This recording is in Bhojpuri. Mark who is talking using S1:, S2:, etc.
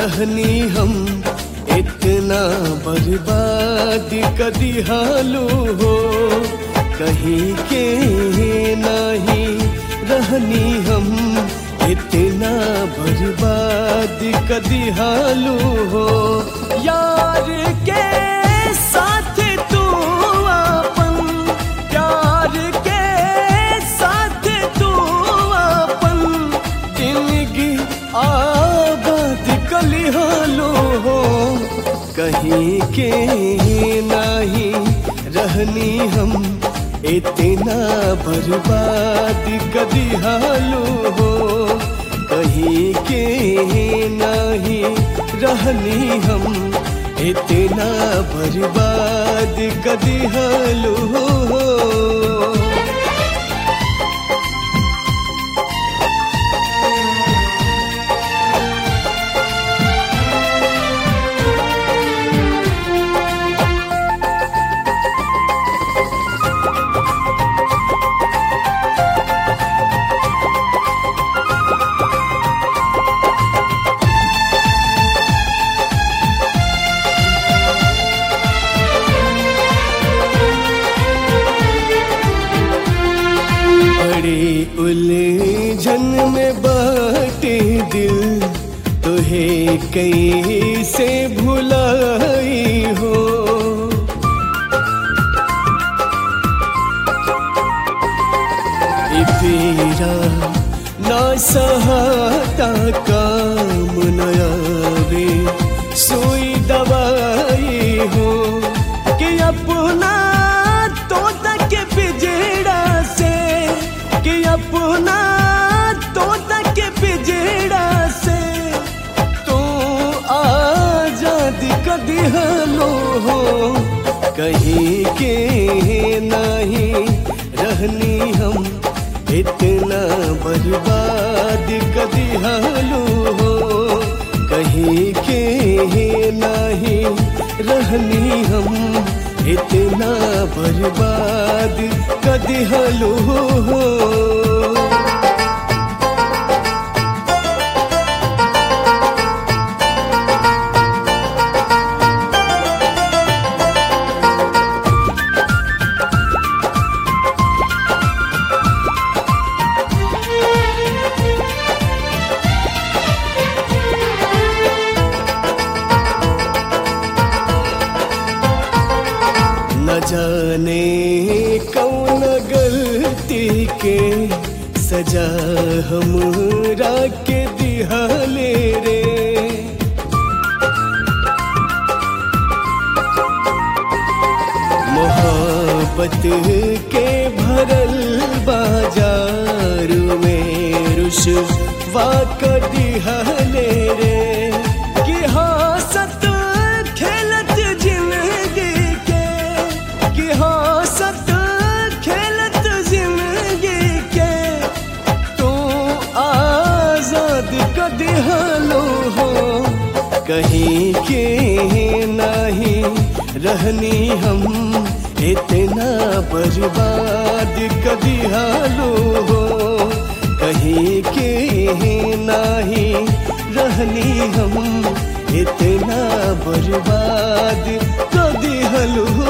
S1: रहनी हम इतना बर्बाद कदी हालू हो कहीं के नहीं रहनी हम इतना बर्बाद कदी हालू हो यार के साथ तू अपन प्यार के साथ तू अपन जिंदगी आबाद कली हालो हो कहीं के नहीं रहनी हम इतना बर्बाद कदी हालो हो कहीं के नहीं रहनी हम इतना बर्बाद कदी हालो हो बड़ी उलझन में बाटे दिल तुहे कहीं से भुलाई हो ई पीरा ना सहाता काम नयावे सुई दवाई हो कि अपना तो तक पिजड़ा से कि अपना तो तक पिजड़ा से तू आजाद कदी हलो हो कहीं के नहीं रहनी हम इतना बर्बाद कदी हालो हो कहीं के नहीं रहनी हम इतना बर्बाद कदी हालो हो न जाने कौन गलती के सजा हमरा के दिहाले रे मोहब्बत के भरल बाजार में रुशवा कर दिहाले रे कि हासत खेलत जिंदगी के कि हासत खेलत जिंदगी के तू आजाद कदी हालो हो कहीं के नहीं रहनी हम इतना बर्बाद कदी हालो हो कहीं के नहीं रहनी हम इतना बर्बाद कदी हलो